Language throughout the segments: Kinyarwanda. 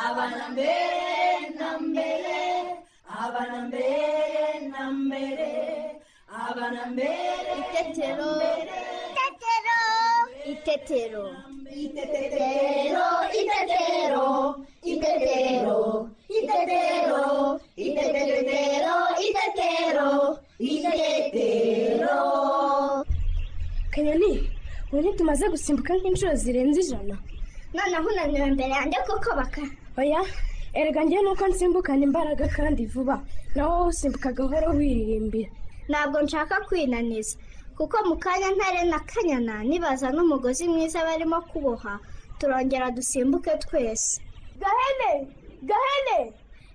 abana mbere na mbere abana mbere na mbere abana mbere Itetero. Itetero. Itetero. Itetero, itetero, itetero, itetero, itetero, itetero, itetero. kanyoni ubu ntitumaze gusimbuka nk'inshuro zirenze ijana noneho unanyura imbere yanjye kuko baka oya erega njye nuko nsimbukana imbaraga kandi vuba nawe wowe usimbuka gahoro wiririmbira ntabwo nshaka kwinaniza kuko mu kanya ntare na kanyana nibaza n'umugozi mwiza barimo kuboha turongera dusimbuke twese gahene gahene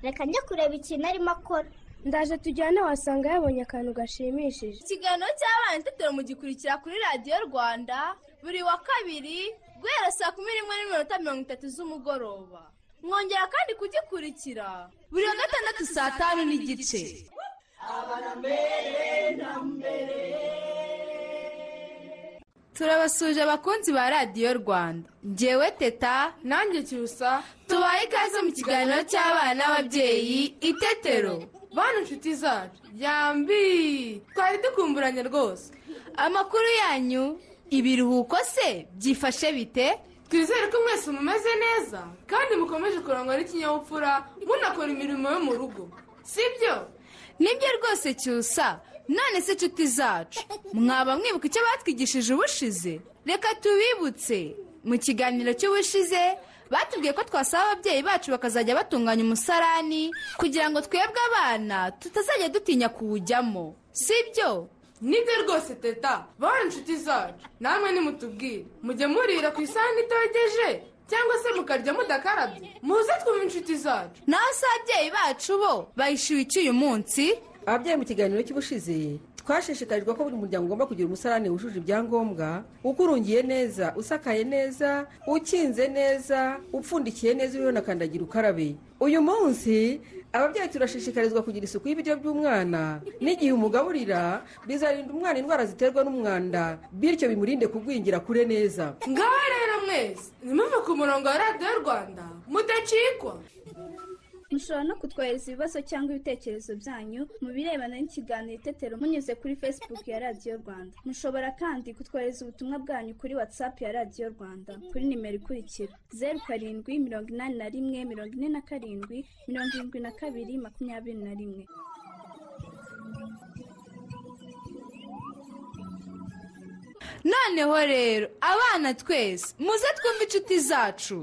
reka njye kureba ikintu arimo akora ndaje tujyane wasanga yabonye akantu gashimishije ikiganiro cy'abana itetero mugikurikira kuri radiyo rwanda buri wa kabiri guhera saa kumi n'imwe n'iminota mirongo itatu z'umugoroba mwongera kandi kugikurikira buri wa gatandatu saa tanu n'igice turabasuje abakunzi ba radiyo rwanda ngewe teta nanjye cyusa tubaye ikaze mu kiganiro cy'abana n'ababyeyi itetero bana inshuti zacu yambi twari dukumburanye rwose amakuru yanyu ibiruhuko se byifashe bite twizere ko mwese mumeze neza kandi mukomeje kurangwa n'ikinyabupfura munakora imirimo yo mu rugo sibyo nibyo rwose cyusa none se inshuti zacu mwaba mwibuka icyo batwigishije ubushize reka tubibutse mu kiganiro cy'ubushize batubwiye ko twasaba ababyeyi bacu bakazajya batunganya umusarani kugira ngo twebwe abana tutazajya dutinya kuwujyamo sibyo nibyo rwose teta bana inshuti zacu namwe nimutubwire mujye murira ku isahani itogeje cyangwa se mukarya mudakarabye muze twumve inshuti zacu naho se ababyeyi bacu bo bayishyuye iki uyu munsi ababyeyi mu kiganiro cy'ubushize twashishikarijwe ko buri muryango ugomba kugira umusarane wujuje ibyangombwa ukurungiye neza usakaye neza ukinze neza upfundikiye neza uriho na kandagira ukarabe uyu munsi ababyeyi turashishikarizwa kugira isuku y'ibiryo by'umwana n'igihe umugaburira bizarinda umwana indwara ziterwa n'umwanda bityo bimurinde kugwingira kure neza ngaho rero mwese nimuve ku murongo wa radiyo rwanda mudacikwa mushobora no kutwohereza ibibazo cyangwa ibitekerezo byanyu mu birebana n'ikiganiro itetero munyuze kuri facebook ya radiyo rwanda mushobora kandi kutwohereza ubutumwa bwanyu kuri whatsapp ya radiyo rwanda kuri nimero ikurikira zeru karindwi mirongo inani na rimwe mirongo ine na karindwi mirongo irindwi na kabiri makumyabiri na rimwe noneho rero abana twese muze twumve inshuti zacu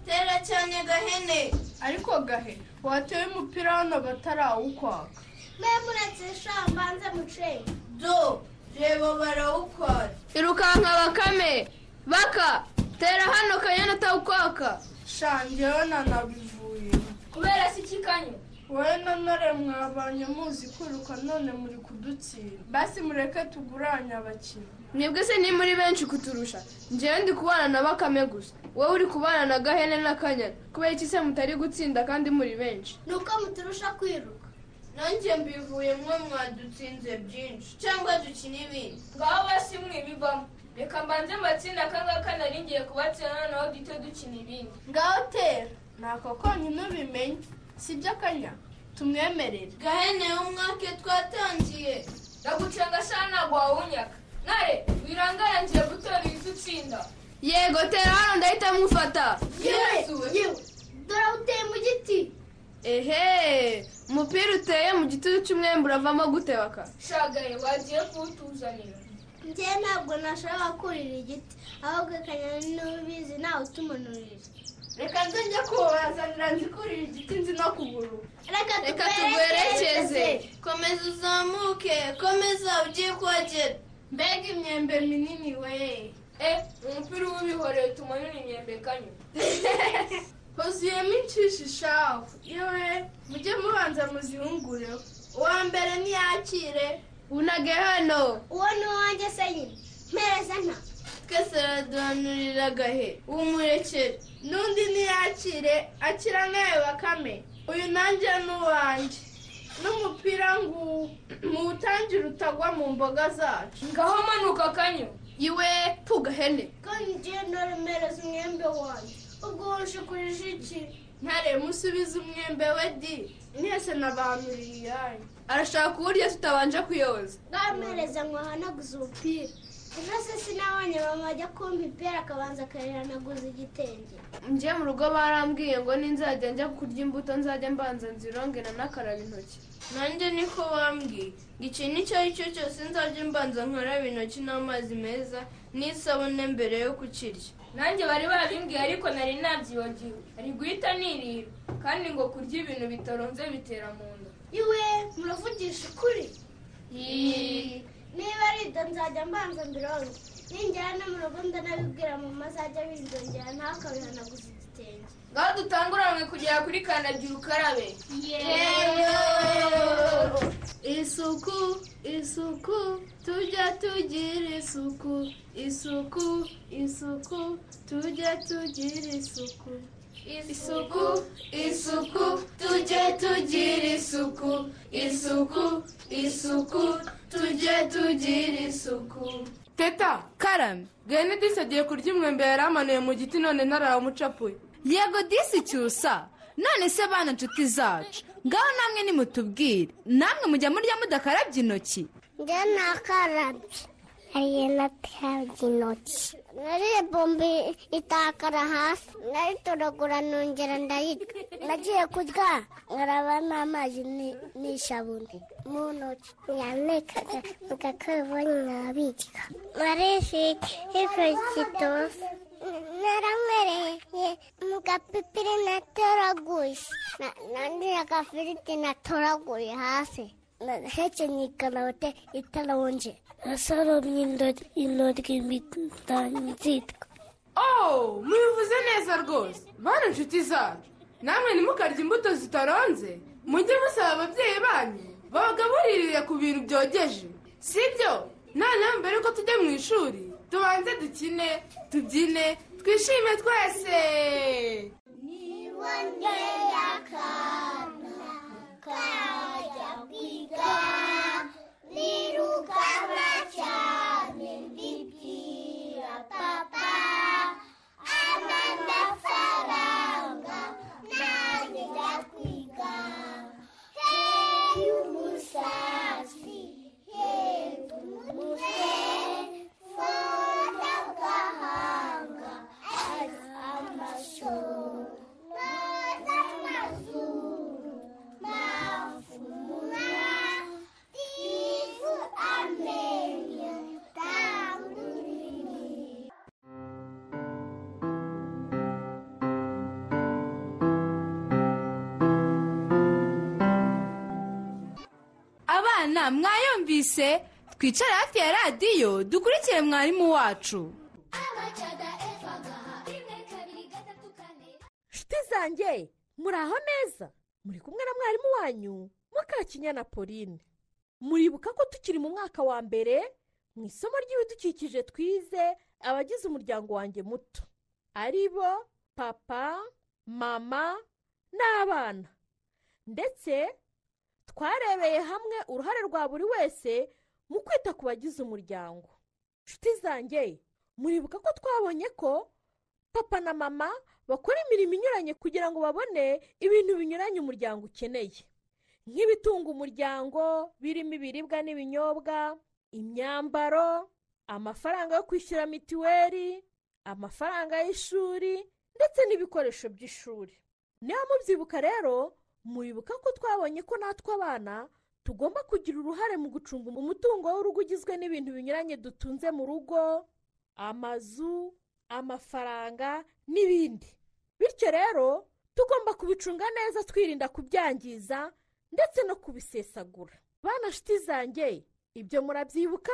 tera cyane gahene ariko gahe wateye umupira hano batarawukwaka mwe muretse ishamba mbanze mucenge do reba barawukwara irukanka bakame baka tera hano kanyana atawukwaka shangeho nanabivuye kubera si ikikanyo wowe na nore mwabanye muzi kwiruka none muri kudutsinda basi mureke tuguranye abakinnyi mwebwe se ni muri benshi kuturusha njyewe ndi kubana na bakame gusa wowe uri kubana na gahene n'akanyana kubera iki se mutari gutsinda kandi muri benshi ni uko muturusha kwiruka nanjye mbivuye mwe mwadutsinze byinshi cyangwa dukina ibindi ngaho basi mwibivamo reka mbanze matsinda akangaka nari ngiye kubatsinda naho duhite dukina ibindi ngaho tera ntako konyine ubimenye si byo akanya tumwemerere gahene umwaka twatangiye ndagucenga sha ntabwo wawunyaka nare wirangara ngiye gutora ibiti utsinda yego tera hano ndahita mufata yewe yewe dore uteye mu giti ehe umupira uteye mu gitutu cy'umwembe uravamo gutebaka shagaye wagiye kuwutuzanira njye ntabwo nashobora kurira igiti ahubwo kanyana niwe ubizi nawe utumunuririra reka nze njye kubazanira nzi kurira igiti nzi no kuguru reka komeza uzamuke komeza ugiye kuhagera mbega imyembe minini we e umupira uba ubihoreye tumanura imyembe kanyo huzuyemo inshishi shafu yewe mujye mubanza muzihungureho uwa mbere ntiyakire unage hano uwo ni uwanjye se nyine mpereza nta twese araduhanurira gahe umurekere n'undi ntiyakire akira nkayo bakame uyu nanjye ni uwanjye n'umupira nguwo muwutangire utagwa mu mboga zacu ngaho manuka kanyo iwe pugahene kandi ngiye ntaremereza umwembe wanjye ubwo wuje kurije iki ntare musubize umwembe we di mwese nabanuriye iyanyu arashaka kuwurya tutabanje kuyoza bwampereza ngo ahanaguze ubupira ejo se sinabonye mama ajya kumpa ipera akabanza akayihanaguza igitenge njye mu rugo barambwiye ngo ninzajya njya kurya imbuto nzajya mbanza nzirongera nakaraba intoki nanjye niko bambwiye ikintu icyo ari cyo cyose nzajya mbanza nkaraba intoki n'amazi meza n'isabune mbere yo kukirya nanjye bari babimbwiye ariko nari nabyibagiwe ari guhita nirira kandi ngo kurya ibintu bitaronze bitera mu nda iwe muravugisha ukuri niba ari ibyo nzajya mbanza mbirongo ninjyana no mu rugo ndanabibwira mama azajya abindongera nawe akabihanaguza igitenge ngaho dutanguranwe kugera kuri kandagira ukarabe isuku isuku tujya tugira isuku isuku isuku tujya tugira isuku isuku isuku tujye tugira isuku isuku isuku tujye tugira isuku teta karame gahene disi agiye kurya umwembe yari amanuye mu giti none ntarawumucapuye yego disi cyusa none se bana inshuti zacu ngaho namwe nimutubwire namwe mujya murya mudakarabye intoki njye nakarabye ariye nakarabye intoki nariye bombe itakara hasi naritoragura nongera ndayirya nagiye kurya nkaraba n'amazi ni- n'isabune mu ntoki yanekaga ngakabonye nkabirya marishike ifu kitose naranywereye mu gapipiri natoraguye Na- nandi agafiriti natoraguye hasi Na- hekenye ikanawete italonje nasoromye intoryi nzitwa oh mubivuze neza rwose bana inshuti zacu namwe ntimukarye imbuto zitaronze mujye musaba ababyeyi banyu babagaburirire ku bintu byogeje si byo noneho mbere yuko tujya mu ishuri tubanze dukine tubyine twishime twese abana mwayumvise twicare hafi ya radiyo dukurikire mwarimu wacu nshuti zanjye muri aho neza muri kumwe na mwarimu wanyu mukakinyana pauline muribuka ko tukiri mu mwaka wa mbere mu isomo ry'ibidukikije twize abagize umuryango wanjye muto ari bo papa mama n'abana ndetse twarebeye hamwe uruhare rwa buri wese mu kwita ku bagize umuryango nshuti zanjye muribuka ko twabonye ko papa na mama bakora imirimo inyuranye kugira ngo babone ibintu binyuranye umuryango ukeneye nk'ibitunga umuryango birimo ibiribwa n'ibinyobwa imyambaro amafaranga yo kwishyura mituweli amafaranga y'ishuri ndetse n'ibikoresho by'ishuri niba mubyibuka rero muribuka ko twabonye ko natwe abana tugomba kugira uruhare mu gucunga umutungo w'urugo ugizwe n'ibintu binyuranye dutunze mu rugo amazu amafaranga n'ibindi bityo rero tugomba kubicunga neza twirinda kubyangiza ndetse no kubisesagura bana nshuti zanjye ibyo murabyibuka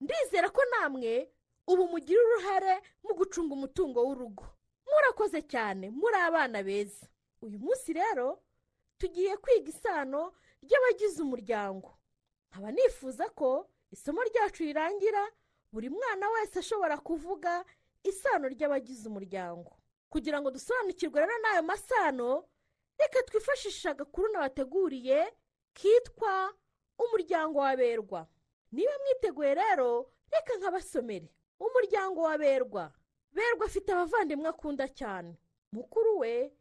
ndizera ko namwe ubu mugira uruhare mu gucunga umutungo w'urugo murakoze cyane muri abana beza uyu munsi rero tugiye kwiga isano ry'abagize umuryango nkaba nifuza ko isomo ryacu rirangira buri mwana wese ashobora kuvuga isano ry'abagize umuryango kugira ngo dusobanukirwe rero n'ayo masano reka twifashishe agakuru nabateguriye kitwa umuryango w'aberwa niba mwiteguye rero reka nkabasomere umuryango wa berwa berwa afite abavandimwe akunda cyane mukuru we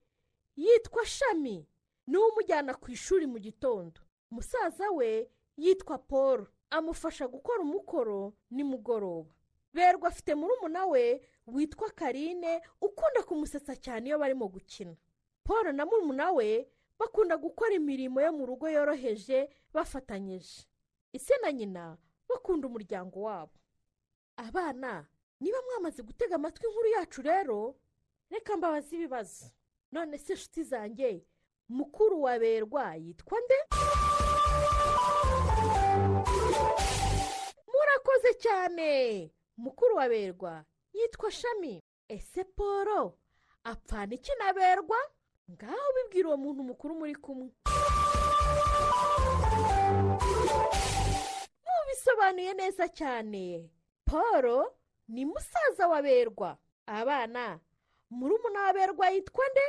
yitwa shami niwe umujyana ku ishuri mu gitondo musaza we yitwa paul amufasha gukora umukoro nimugoroba berwa afite murumuna we witwa karine ukunda kumusetsa cyane iyo barimo gukina paul na murumuna we bakunda gukora imirimo yo mu rugo yoroheje bafatanyije ese na nyina bakunda umuryango wabo abana niba mwamaze gutega amatwi inkuru yacu rero reka mbabaze ibibazo none se inshuti zanjye mukuru wa berwa yitwa nde murakoze cyane mukuru wa berwa yitwa shami ese paul apfana iki na berwa ngaho bibwira uwo muntu mukuru muri kumwe mubisobanuye neza cyane paul ni musaza wa berwa abana murumuna wa berwa yitwa nde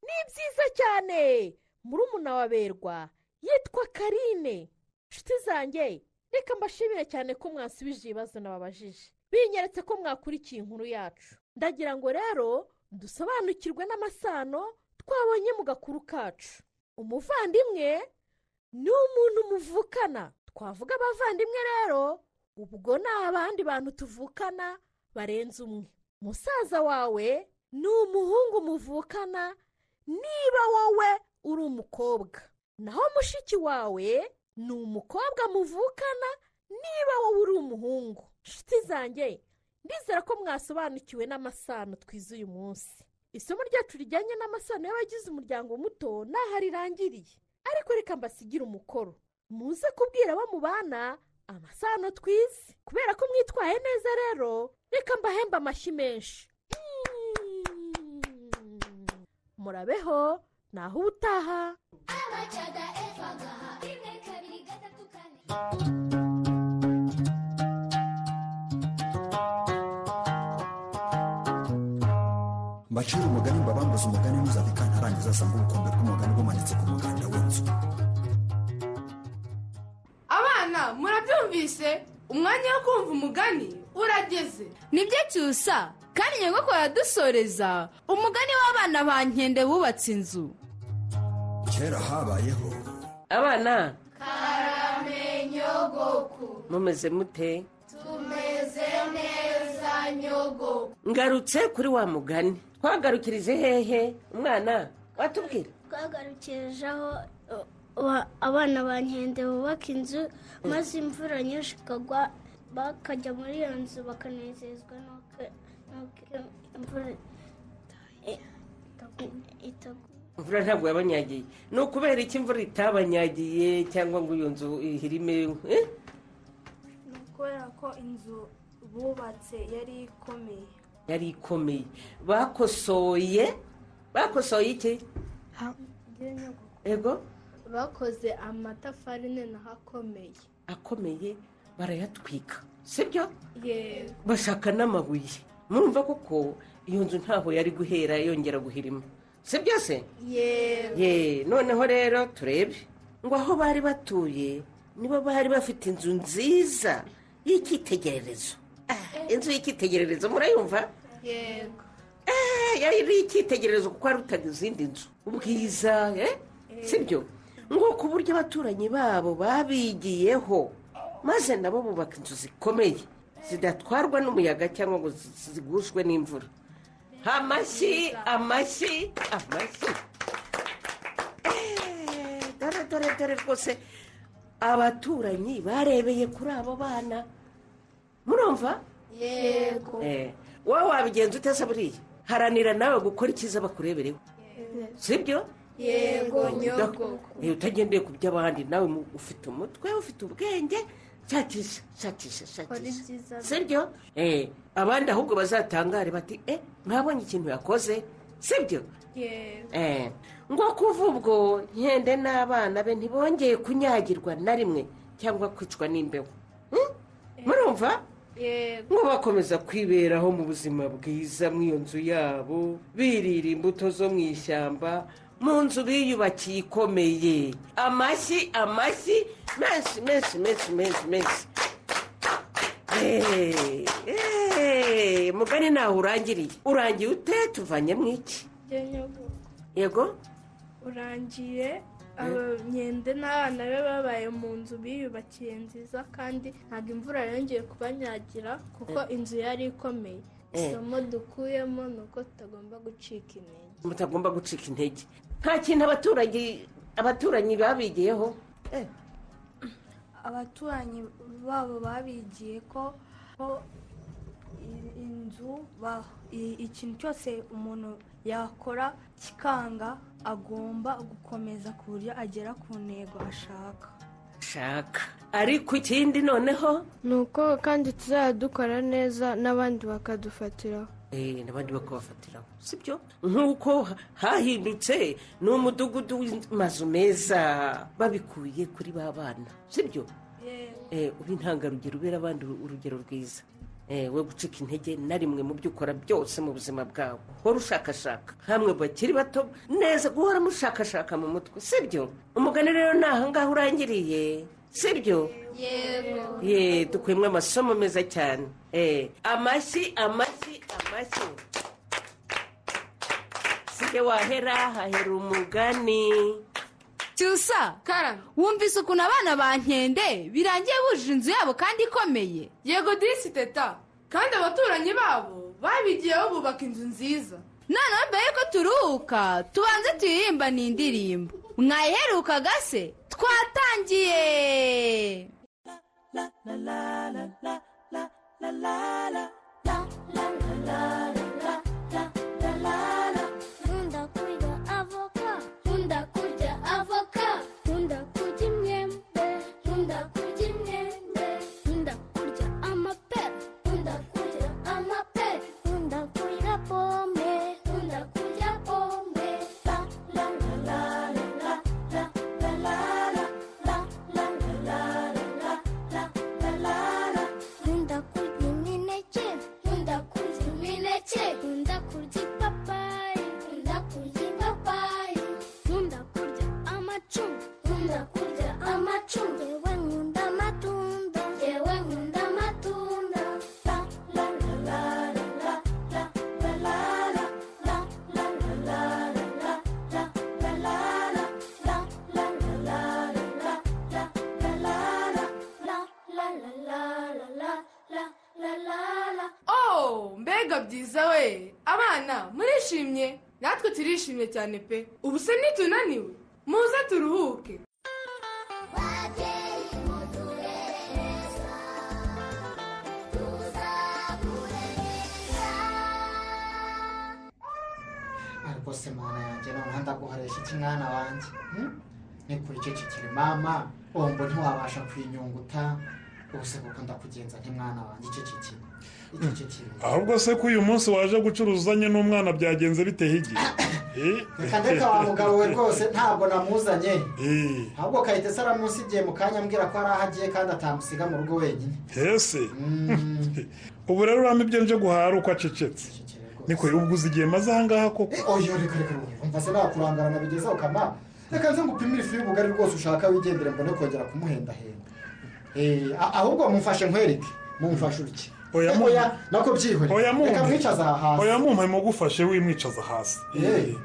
ni byiza cyane murumuna wa berwa yitwa karine inshuti zanjye reka mbashimire cyane ko mwasubije ibibazo nababajije binyeretse ko mwakurikiye inkuru yacu ndagira ngo rero dusobanukirwe n'amasano twabonye mu gakuru kacu umuvandimwe ni umuntu muvukana twavuga abavandimwe rero ubwo ni abandi bantu tuvukana barenze umwe musaza wawe ni umuhungu muvukana niba wowe uri umukobwa naho mushiki wawe ni umukobwa muvukana niba wowe uri umuhungu inshuti zanjye ndizera ko mwasobanukiwe n'amasano twize uyu munsi isomo ryacu rijyanye n'amasano y'abagize umuryango muto n'aho rirangiriye ariko reka mbasigire umukoro muze kubwira abo mubana amasano twize kubera ko mwitwaye neza rero reka mbahembe amashyi menshi murabeho naho ubutaha mbacira umugani mbabambuza umugani ntuzabika ntarangiza asanga urukundo rw'umugani rumanitse ku muganda w'inzu abana murabyumvise umwanya wo kumva umugani urageze nibyo cyusa kandi nyogokuru aradusoreza umugani w'abana ba nkende bubatse inzu kera habayeho abana karame nyogoku mumeze mute tumeze neza nyogoku ngarutse kuri wa mugani twagarukirije hehe umwana watubwira twagarukirije aho uh, wa- abana ba nkende bubaka inzu maze imvura nyinshi ikagwa bakajya muri iyo nzu bakanezezwa n'uko n'uko imvura i- itaguye imvura ntabwo yabanyagiye ni ukubera iki imvura itabanyagiye cyangwa ngo iyo nzu ihirime eh? kubera ko inzu bubatse yari ikomeye yari ikomeye bakosoye bakosoye iki ego bakoze amatafari noneho akomeye akomeye barayatwika sibyo yego bashaka n'amabuye murumva kuko iyo nzu ntaho yari guhera yongera guhirima sibyo se yego ye noneho rero turebe ngo aho bari batuye nibo bari bafite inzu nziza y'icyitegererezo Ah, inzu y'icyitegererezo murayumva yego Eh, yari icyitegererezo kuko hari utaga izindi nzu ubwiza eh? sibyo ngo ku buryo abaturanyi babo babigiyeho maze nabo bubaka inzu zikomeye zidatwarwa n'umuyaga cyangwa ngo zi- zi- zigushwe n'imvura amashyi amashyi amashyi Eh, dore dore dore rwose abaturanyi barebeye kuri abo bana murumva yego Eh, wowe wabigenza ute se buriya haranira nawe gukora icyiza bakurebereho sibyo yego nyoko Eh, utagendeye ku by'abandi nawe mu- ufite umutwe ufite ubwenge shakisha shakisha shakisha sibyo Eh, abandi ahubwo bazatangare bati eh mwabonye ikintu yakoze sibyo yego Eh, ngo kuva ubwo nkende n'abana be ntibongeye kunyagirwa na rimwe cyangwa kwicwa n'imbeho Hmm? murumva yego ngo bakomeza kwiberaho mu buzima bwiza mu iyo nzu yabo birira imbuto zo mu ishyamba mu nzu biyubakiye ikomeye amashyi amashyi menshi menshi menshi menshi menshi Eh, eh, mugani ntaho urangiriye urangiye ute tuvanyemo iki njya nyogo yego urangiye aba myende n'abana be babaye mu nzu biyubakiye nziza kandi ntabwo imvura yongeye kubanyagira kuko inzu yari ikomeye Eh. isomo dukuyemo ni uko tutagomba gucika intege mutagomba gucika intege nta kintu abaturage abaturanyi babigiyeho abaturanyi babo babigiye ko ko i- inzu ba- i- ikintu cyose umuntu yakora kikanga agomba gukomeza ku buryo agera ku ntego ashaka shaka ariko ikindi noneho ni uko kandi tuzajya dukora neza n'abandi bakadufatiraho eh, n'abandi bakabafatiraho sibyo nk'uko hahindutse ni umudugudu w'amazu meza babikuye kuri ba bana sibyo Eh, uba intangarugero ubera abandi uru- urugero rwiza Eh, we gucika intege na rimwe mu byo ukora byose mu buzima bwawe wari ushakashaka hamwe mu bakiri bato neza guhora mushakashaka mu mutwe sibyo umugani rero ni ahangaha urangiriye sibyo yego ye dukuyemo amasomo meza cyane Eh, amashyi amashyi amashyi sige wahera hahera umugani cyusa wumvise ukuntu abana ba nkende birangiye bujuje inzu yabo kandi ikomeye yego dirisi teta kandi abaturanyi babo babigiyeho bubaka inzu nziza noneho mbere yuko turuhuka tubanze tuyirimbane indirimbo mwayiherukaga se twatangiye nkunda kurya avoka nkunda kurya avoka nkunda kurya imyembe nkunda kurya imyembe nkunda kurya amapera nkunda kurya amapera nkunda kurya pome nkunda kurya pome la la la la la la la la la la la la la la la la la la nkunda kurya imineke nkunda kurya imineke nkunda kurya ipapayi nkunda kurya ipapayi nkunda kurya amacunga nkunda kurya amacunga yewe nkunda amatunda yewe nkunda amatunda la la la la la la la la la la la la la la la la la la la la la la la la la la la la la la la la la la la la la oh mbega byiza we abana murishimye natwe turishimye cyane pe ubu se nitunaniwe muze turuhuke rwose mwana yanjye noneho ndaguharisha iki mwana wanjye hmm? nikurikikikire mama wumva ntiwabasha kwinyunguta ubuse kuko ndakugenza nk'umwana wanjye icecekere icecekere ahubwo se ko uyu munsi waje gucuruzanye n'umwana byagenze biteye igihe reka ndetse wa mugabo we rwose ntabwo namuzanye ahubwo kayitesi aramusigiye mu kanya ambwira ko hari aho agiye kandi atamusiga mu rugo wenyine hese ubu rero uramo ibyo nje guhara uko acecetse niko ubwo uzi igihe maze ahangaha koko oyo reka reka reka, umva se nakurangarana bigezeho kama reka nze ngupimire ifu y'ubugari rwose ushaka wigendere mbone kongera kumuhendahenda Eh, a- ahubwo mumfashe nkwereke mumfashe urye oya Eh, oya nako byihorere oya reka mwicaze aha hasi oya mumpe mugufashe wimwicaza hasi Eh.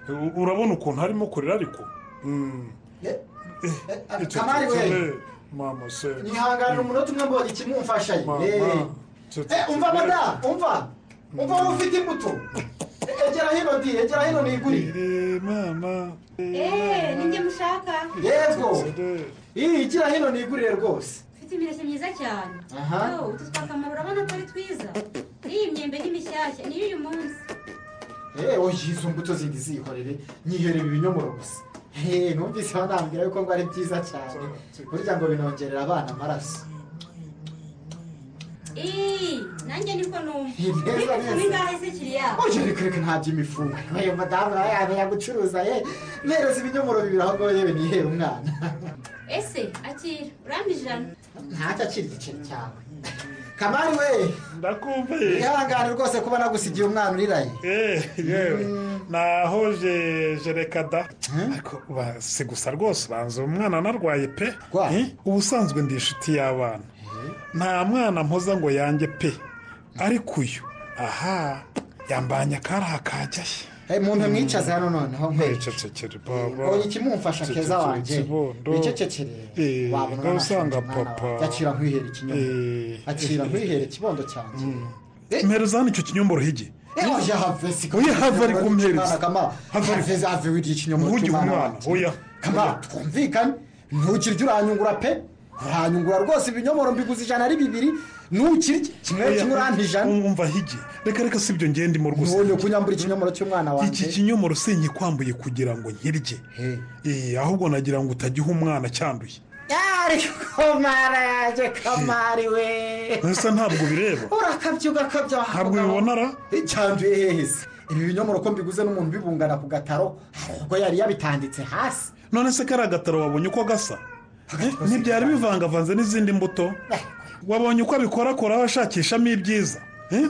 U- urabona ukuntu harimo kurira ariko Mm. Icyo kamari cyo- cyo- we. mama se nihanganira umunota umwe mbonye ikimumfasha ye Mama. Eh. Cyo- cyo- Eh, umva cyo- mada umva umva wowe ufite imbuto Eh, egera hino di egera hino nigurire mama eee ninjye mushaka yego iyi gira hino nigurire rwose ufite imireke myiza cyane Aha. Yo, utu twakamaro urabona ko ari twiza n'iyi myembe ni mishyashya niyo uyu munsi Eh, oya izo mbuto zindi zihorere nyiherera ibinyomoro gusa Eh, numvise banambwira yuko ngo ari byiza cyane burya ngo binongerera abana amaraso Ii, nanjye niko numva Ni neza Ariko neza. turi ngahe se kiriya uje reka reka nta by'imifungo uyu madamu nawe yamenya gucuruza ye mpereza ibinyomoro bibiri aho ngaho yewe nihere umwana ese akira urampa ijana ntacyo akira igiceri cyawe kamari we ndakumva ye wihangane rwose kuba nagusigiye umwana uriraye yewe nahoje jerekada ariko ba- si gusa rwose ubanza uwo mwana narwaye pe Eh, ubusanzwe ndi inshuti y'abana nta mwana mpoza ngo yange pe ariko uyu aha yambanye akariya kajyaye muntu mwicaze hano noneho nkwericecekere baba oya ikimumfasha keza wanjye wicecekere wabona ngaho usanga unanashaje umwana papa wawe. akira nkwihere ikinyoma akira nkwihere ikibondo cyanjye mpereza hano icyo kinyomoro hige oya have siko Oya, have ari kumpereza. have have have wiriye ikinyomoro Ntugire cy'umwana umwana, wanjye. oya. kamara twumvikane ntukirye uranyungura pe uranyungura rwose ibinyomoro mbiguze ijana ari bibiri ntukirye kimwe kimwe urampa ijana umva hige reka reka si ibyo ngende mu rwose ntubonye kunyambura ikinyomoro cy'umwana wanjye iki kinyomoro si nkikwambuye kugira ngo nkirye Eh, ahubwo nagira ngo utagiha umwana cyanduye ariko mara yanjye kamari we mbese ntabwo bireba urakabya ugakabya ntabwo bibonara cyanduye hehe se ibi binyomoro ko mbiguze n'umuntu bibungana ku gataro hari ubwo yari yabitanditse hasi none se kariya gataro wabonye uko gasa Eh, ntibyari bivangavanze n'izindi mbuto wabonye uko abikorakoraho ashakishamo ibyiza Eh?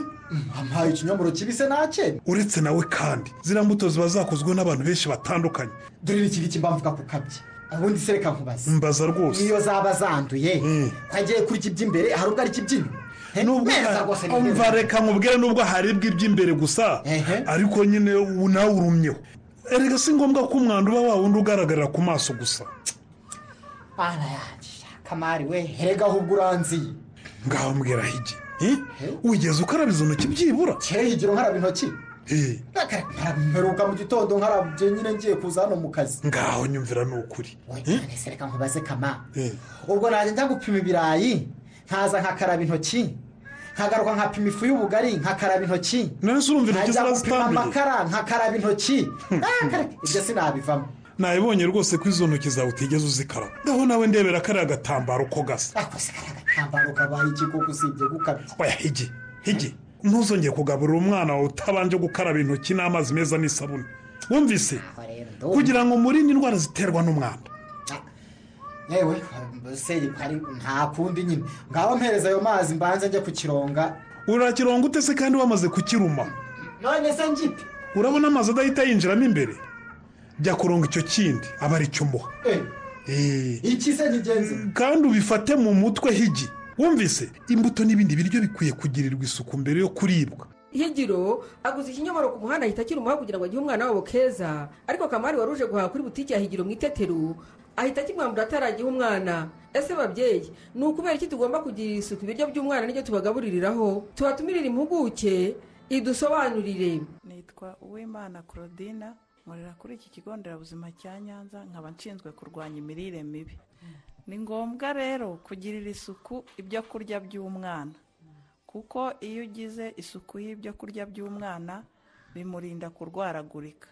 ampaye ikinyomoro kibise nake uretse nawe kandi ziriya mbuto ziba zakozwe n'abantu benshi batandukanye dore iki ngiki mba mvuga ku kabye ubundi se reka nkubaze mbaza rwose niyo zaba zanduye twagiye kuri iki by'imbere hari ubwo ari iki by'inyuma Nubwo neza rwose ni umva neza. reka nkubwire nubwo haribwa iby'imbere gusa ariko nyine ubu nawe urumyeho erega si ngombwa ko umwanda uba wa wundi ugaragarira ku maso gusa Bana yanjye kamari we herega ahubwo uranziye ngaho mbwira higi wigeze ukarabiza intoki byibura kera higiro nkaraba intoki mperuka mu gitondo nkarabye nyine ngiye kuza hano mu kazi ngaho nyumvira ni ukuri none reka nkubaze kama ubwo nanjye njya gupima ibirayi nkaza nkakaraba intoki nkagaruka nkapima ifu y'ubugari nkakaraba intoki none se urumva intoki nkajya gupima zarazitambiye? amakara nkakaraba intoki Ah, kare, ibyo sinabivamo nabibonye rwose ko izo ntoki zawe utigeze uzikaraba ngaho nawe ndebera kariya gatambaro ko gasa agatambaro kabaye iki kuko usibye gukabya oya higi higi ntuzongeye kugaburira umwana wawe utabanje gukaraba intoki n'amazi meza n'isabune wumvise kugira ngo murinde indwara ziterwa n'umwanda yewe se hari nta kundi nyine ngaho mpereza ayo mazi mbanze njye kukironga urakironga ute se kandi wamaze kukiruma none se ngite urabona amazi adahita yinjiramo imbere jya kuronga icyo kindi aba ari cyo umuha iki se ntigenzi kandi ubifate mu mutwe higi wumvise imbuto n'ibindi biryo bikwiye kugirirwa isuku mbere yo kuribwa higiro aguze ikinyomoro ku muhanda ahita akiri umuha kugira ngo agihe umwana wabo keza ariko kamari wari uje guhaha kuri butike ya higiro mu itetero ahita akimwambura ataragiha umwana ese babyeyi ni ukubera iki tugomba kugirira isuku ibiryo by'umwana n'ibyo tubagabuririraho tubatumirire impuguke idusobanurire nitwa uwimana claudine nkorera kuri iki kigo nderabuzima cya nyanza nkaba nshinzwe kurwanya imirire mibi ni ngombwa rero kugirira isuku ibyo kurya by'umwana kuko iyo ugize isuku y'ibyo kurya by'umwana bimurinda kurwaragurika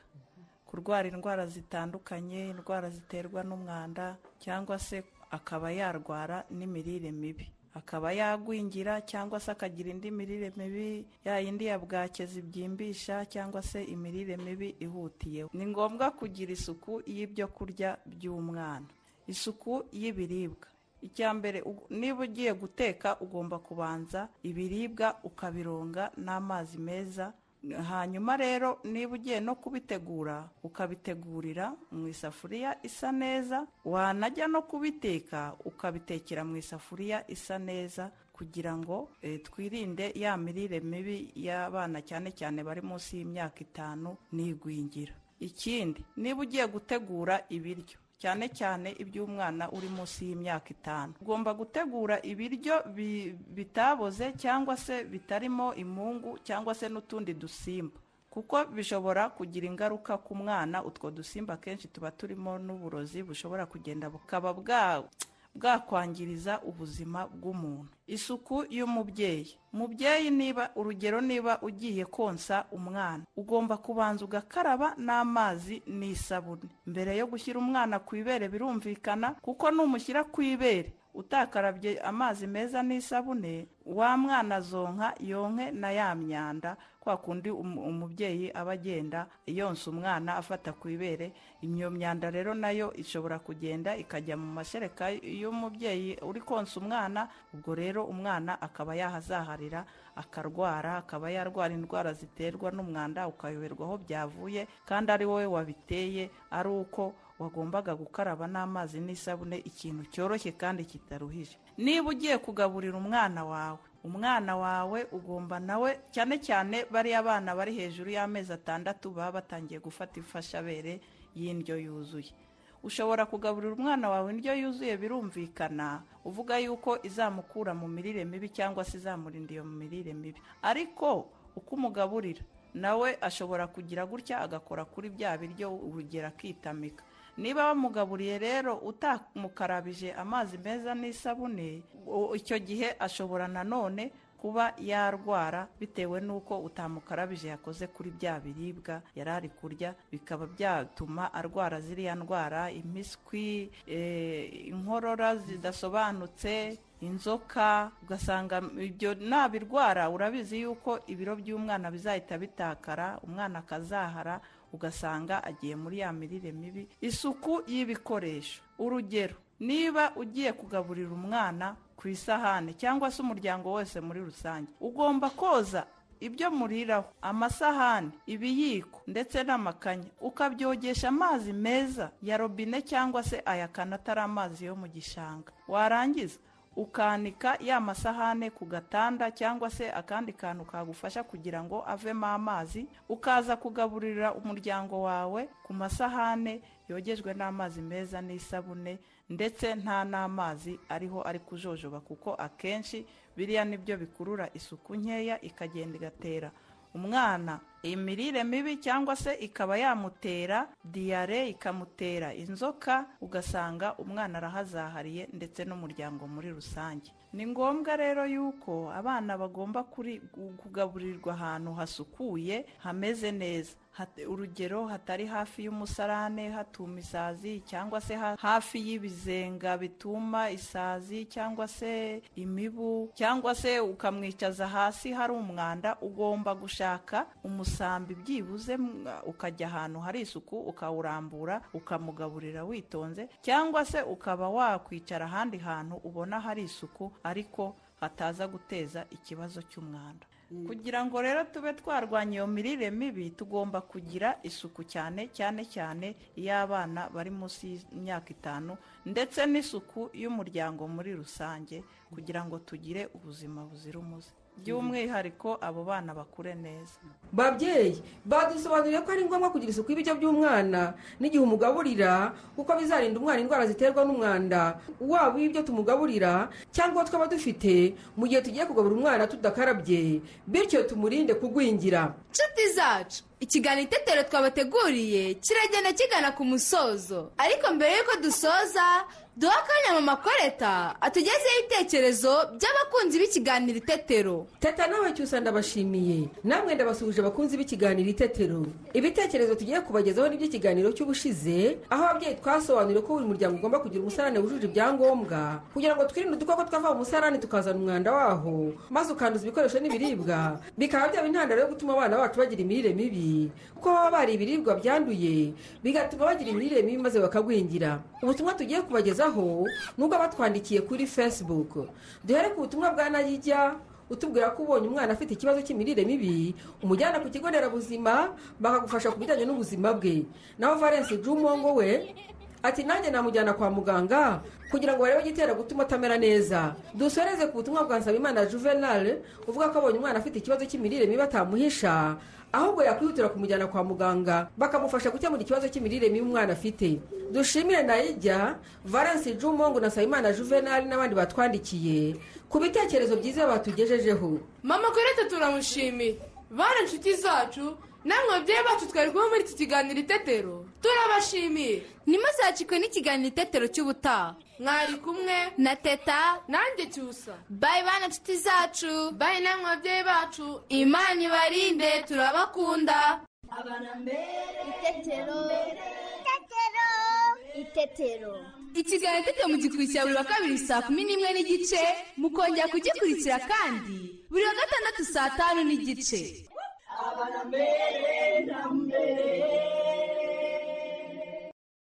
kurwara indwara zitandukanye indwara ziterwa n'umwanda cyangwa se akaba yarwara n'imirire mibi akaba yagwingira cyangwa se akagira indi mirire mibi ya yindi ya bwake zibyimbisha cyangwa se imirire mibi ihutiyeho ni ngombwa kugira isuku y'ibyo kurya by'umwana isuku y'ibiribwa icya mbere u- niba ugiye guteka ugomba kubanza ibiribwa ukabironga n'amazi meza hanyuma rero niba ugiye no kubitegura ukabitegurira mu isafuriya isa neza wanajya no kubiteka ukabitekera mu isafuriya isa neza kugira ngo eh, twirinde ya mirire mibi y'abana cyane cyane bari munsi y'imyaka itanu n'igwingira ikindi niba ugiye gutegura ibiryo cyane cyane iby'umwana uri munsi y'imyaka itanu ugomba gutegura ibiryo bi- bitaboze cyangwa se bitarimo imungu cyangwa se n'utundi dusimba kuko bishobora kugira ingaruka ku mwana utwo dusimba akenshi tuba turimo n'uburozi bushobora kugenda bukaba bwa- bwakwangiriza ubuzima bw'umuntu isuku y'umubyeyi mubyeyi niba urugero niba ugiye konsa umwana ugomba kubanza ugakaraba n'amazi n'isabune mbere yo gushyira umwana ku ibere birumvikana kuko numushyira ku ibere utakarabye amazi meza n'isabune wa mwana azonka yonke na ya myanda kwa kundi um- umubyeyi aba agenda yonsa umwana afata ku ibere iyo myanda rero nayo ishobora kugenda ikajya mu mashereka y'umubyeyi uri konsa umwana ubwo rero umwana akaba yahazaharira akarwara akaba yarwara indwara ziterwa n'umwanda ukayoberwa aho byavuye kandi ari wowe wabiteye ari uko wagombaga gukaraba n'amazi n'isabune ikintu cyoroshye kandi kitaruhije niba ugiye kugaburira umwana wawe umwana wawe ugomba nawe cyane cyane bariya bana bari hejuru y'amezi atandatu baba batangiye gufata imfashabere y'indyo yuzuye ushobora kugaburira umwana wawe indyo yuzuye birumvikana uvuga yuko izamukura mu mirire mibi cyangwa se izamurinda iyo mirire mibi ariko uko umugaburira nawe ashobora kugira gutya agakora kuri bya biryo urugero akitamika niba wamugaburiye rero utamukarabije amazi meza n'isabune u- icyo gihe ashobora nanone kuba yarwara bitewe n'uko utamukarabije yakoze kuri bya biribwa yari ari kurya bikaba byatuma arwara ziriya ndwara impiswi eh, inkorora zidasobanutse inzoka ugasanga ibyo nabirwara urabizi yuko ibiro by'umwana bizahita bitakara umwana akazahara ugasanga agiye muri ya mirire mibi isuku y'ibikoresho urugero niba ugiye kugaburira umwana ku isahani cyangwa se umuryango wose muri rusange ugomba koza ibyo muriraho amasahani ibiyiko ndetse n'amakanya ukabyogesha amazi meza ya robine cyangwa se ayakana atari amazi yo mu gishanga warangiza ukanika ya masahane ku gatanda cyangwa se akandi kantu kagufasha kugira ngo avemo amazi ukaza kugaburira umuryango wawe ku masahane yogejwe n'amazi meza n'isabune ndetse nta n'amazi ariho ari kujojoba kuko akenshi biriya nibyo bikurura isuku nkeya ikagenda igatera umwana imirire mibi cyangwa se ikaba yamutera diyare ikamutera inzoka ugasanga umwana arahazahariye ndetse n'umuryango muri rusange ni ngombwa rero yuko abana bagomba kuri- kugaburirwa ahantu hasukuye hameze neza Hat- urugero hatari hafi y'umusarane hatuma isazi cyangwa se ha- hafi y'ibizenga bituma isazi cyangwa se imibu cyangwa se ukamwicaza hasi hari umwanda ugomba gushaka umusambi byibuze m- ukajya ahantu hari isuku ukawurambura ukamugaburira witonze cyangwa se ukaba wakwicara ahandi hantu ubona hari isuku ariko hataza guteza ikibazo cy'umwanda kugira ngo rero tube twarwanya iyo mirire mibi tugomba kugira isuku cyane cyane cyane iy'abana bari munsi y'imyaka itanu ndetse n'isuku y'umuryango muri rusange kugira ngo tugire ubuzima buzira umuze by'umwihariko abo bana bakure neza babyeyi badusobanurire ko ari ngombwa kugira isuku y'ibiryo by'umwana n'igihe umugaburira kuko bizarinda umwana indwara ziterwa n'umwanda waba ibyo tumugaburira cyangwa uwo twaba dufite mu gihe tugiye kugaburira umwana tudakarabye bityo tumurinde kugwingira nshuti zacu ikiganiro itetero twabateguriye kiragenda kigana ku musozo ariko mbere y'uko dusoza duha akanya mama koreta atugezeho ibitekerezo by'abakunzi b'ikiganiro itetero teta nawe cyusa ndabashimiye namwe ndabasuhuje abakunzi b'ikiganiro itetero ibitekerezo tugiye kubagezaho n'iby'ikiganiro cy'ubushize aho ababyeyi twasobanuriye ko buri muryango ugomba kugira umusarane wujuje ibyangombwa kugira ngo twirinde udukoko twava mu musarane tukazana umwanda waho maze ukanduza ibikoresho n'ibiribwa bikaba byaba intandaro yo gutuma abana bacu bagira imirire mibi kuko baba bariye ibiribwa byanduye bigatuma bagira imirire mibi maze bakagwingira ubutumwa tugiye kubagezaho ni ubwo abatwandikiye kuri facebook duhere ku butumwa bwa nayijya utubwira ko ubonye umwana afite ikibazo cy'imirire mibi umujyana ku kigo nderabuzima bakagufasha ku bijyanye n'ubuzima bwe naho valence jumongo we ati nanjye namujyana kwa muganga kugira ngo barebe igitera gutuma atamera neza dusoreze ku butumwa bwa nsabimana juvenal uvuga ko abonye umwana afite ikibazo cy'imirire mibi batamuhisha ahubwo yakwihutira kumujyana kwa muganga bakamufasha gukemura ikibazo cy'imirire mibi umwana afite dushimire nayijya valence jumongo na nsabimana juvenal n'abandi batwandikiye ku bitekerezo byiza batugejejeho mama koreta turamushimiye bana nshuti zacu namwe babyeyi bacu twari kuba muri iki kiganiro itetero turabashimiye ntimuzakikwe n'ikiganiro itetero cy'ubutaha mwari kumwe na teta nanjye cyusa bayi bana nshuti zacu bayi namwe babyeyi bacu imana ibarinde turabakunda Itetero. Itetero. Itetero. tetero ikiganiro tete mugikurikira buri wa kabiri saa kumi n'imwe n'igice mukongera kugikurikira kandi buri wa gatandatu saa tanu n'igice abana mbere na mbere